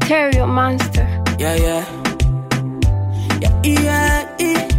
Material Monster. Yeah, yeah. Yeah, yeah, yeah.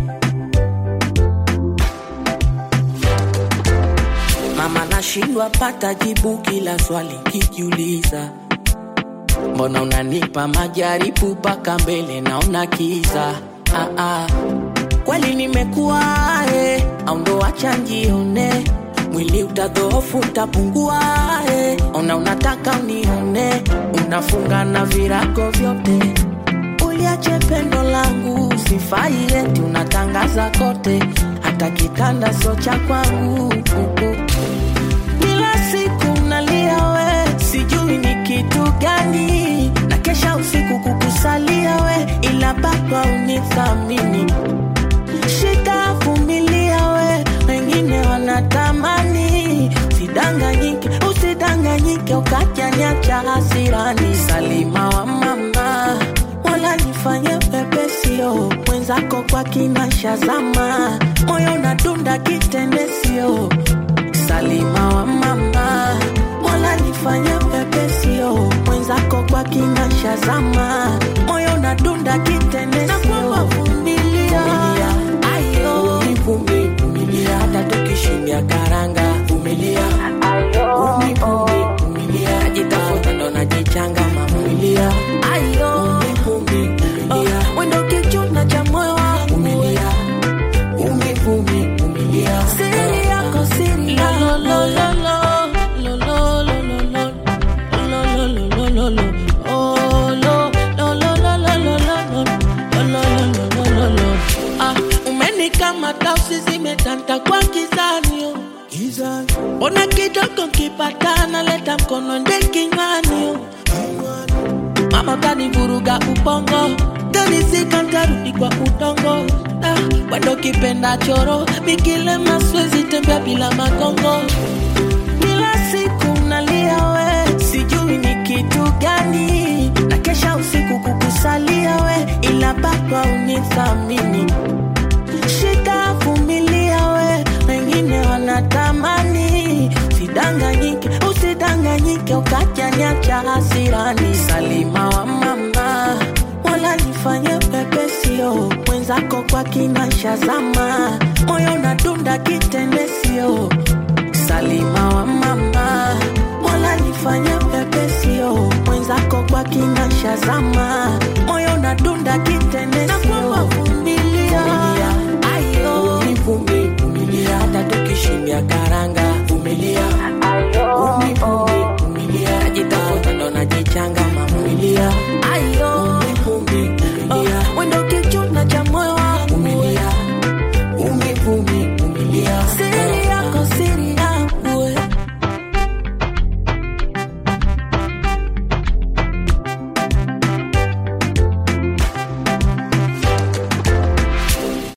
Mama nashindwa pata jibu kila swali kijiuliza, mbona unanipa majaribu mpaka mbele naona kiza. Ah, ah. Kweli nimekuwa eh, au ndo acha njione mwili utadhoofu utapungua eh. Ona unataka unione, unafunga na virago vyote uliache pendo langu sifai eti unatangaza kote hata kitanda so cha kwangu kila siku nalia we sijui ni kitu gani na kesha usiku kukusalia we ila baba unithamini shida vumilia we wengine wanatamani usidanganyike usidanganyike ukajanyacha hasirani salima wa mama wala nifanye pepesio mwenzako kwa kinashazama moyo unadunda kitendesio salima wa mama wala nifanye pepesio mwenzako kwa kinashazama moyo unadunda kitendesio vumilia ayo Uvumi, vumilia hata tukishindia karanga vumilia Uvumi, vumi, vumilia najitafuta ndo najichanga mavumilia ayo Uvumi, vumilia wendo kichuna cha moyo wangu vumilia Uvumi, vumi, vumilia siri yako siri yako Ah, umenikamata usizimetanta kwa kizanio mbona kidogo nkipatana leta mkono nde kinywani mama utanivuruga ubongo tanisika ntarudi kwa udongo ah, wendo kipenda choro mikilema siwezi tembea bila magongo kila siku nalia we sijui ni kitu gani na kesha usiku kukusalia we ila baba unithamini shida vumilia we wengine wanatamani usidanganyike usidanganyike ukajanyacha hasirani salima wa mama wala nifanye pepesio mwenzako kwa kinashazama moyo unadunda kitendesio salima wa mama wala nifanye pepesio mwenzako kwa kinashazama moyo unadunda kitendesio vumilia ayo vumi vumilia hata tukishindia karanga vumilia Vumi, vumi, vumilia najitafuta ndo najichanga mavumilia